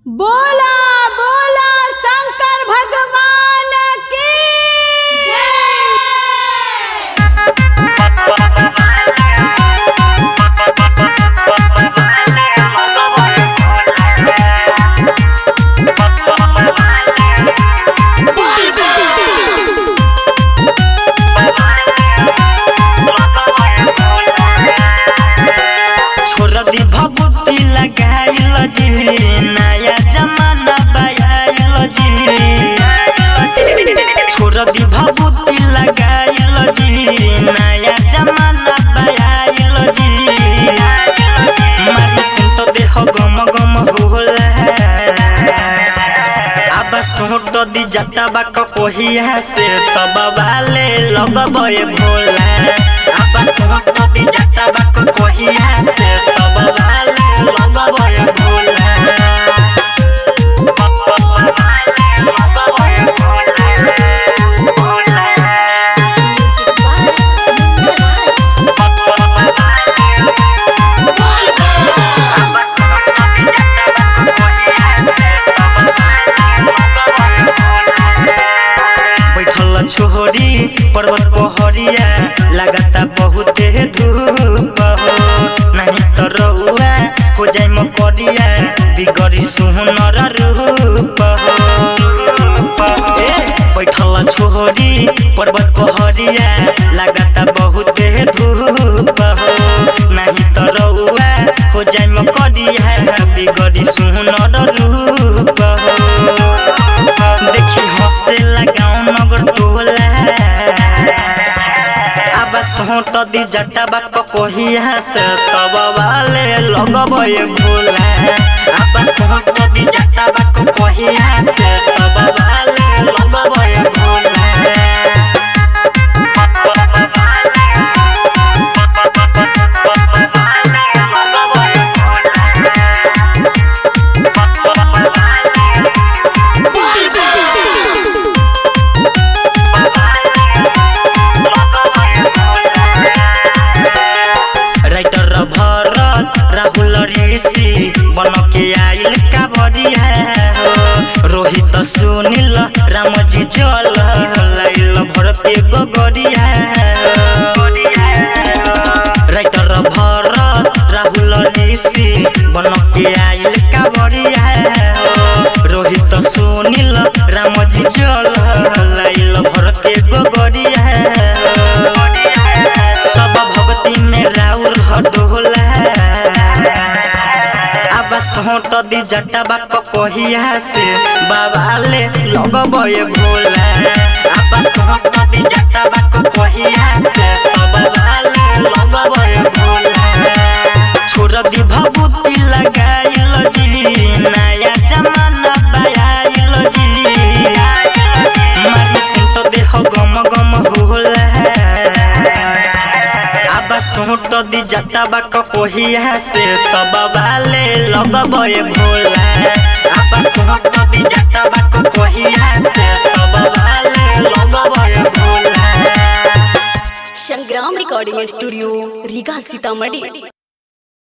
बोला बोला शंकर भगवान की जय छोड़ दी भभूति लगाइल जी नया जमाना बयाइल जी छोड़ दी भभूति लगाइल जी नया जमाना बयाइल जी मारी सिंह तो देह गम गम होला अब सोट दी जटा बाक कोहिया से तब वाले लगबे भोला अब सोट दी जटा बाक कोहिया से तब वाले लगबे भोला बैठल छोहरी पर्वत पहरिया लगाता बहुत धूप हो नहीं तो रउआ हो जाई मकरिया बिगड़ी सुनर रूप हो ए, बैठल छोहरी पर्वत पहरिया लगाता बहुत धूप हो नहीं तो रउआ हो जाई मकरिया बिगड़ी सुनर रूप हो देखी हंसे लगाओ नगर टोला अब सोट दी जटा बाप कोहिया से तब वाले लगबे भोला अब सोट दी जटा बाप कोहिया से तब वाले लगबे भोला राइटर भरत राहुल ऋषि बन के आइल काबरिया हो रोहित सुनील रामजी चल लाइल भर के गोगरिया राइटर भरत राहुल ऋषि बन के आइल काबरिया हो रोहित सुनील रामजी चल लाइल भर के गोगरिया सब भक्ति में राउर हडोला अब सोट दी जटा बाप कोहिया से बाबाले लगबे भोला अब सोट दी जटा बाप कोहिया से बाबाले लगबे भोला छोड़ दी भभूति लगाइल जी नया जमाना बयाइल जी मारी सिंह तो देह गम गम होला अब सोट दी जटा बाक कोहिया से तब वाले लगबे भोला अब सोट दी जटा बाक कोहिया से तब वाले लगबे भोला संग्राम रिकॉर्डिंग स्टूडियो रीगा सीतामढ़ी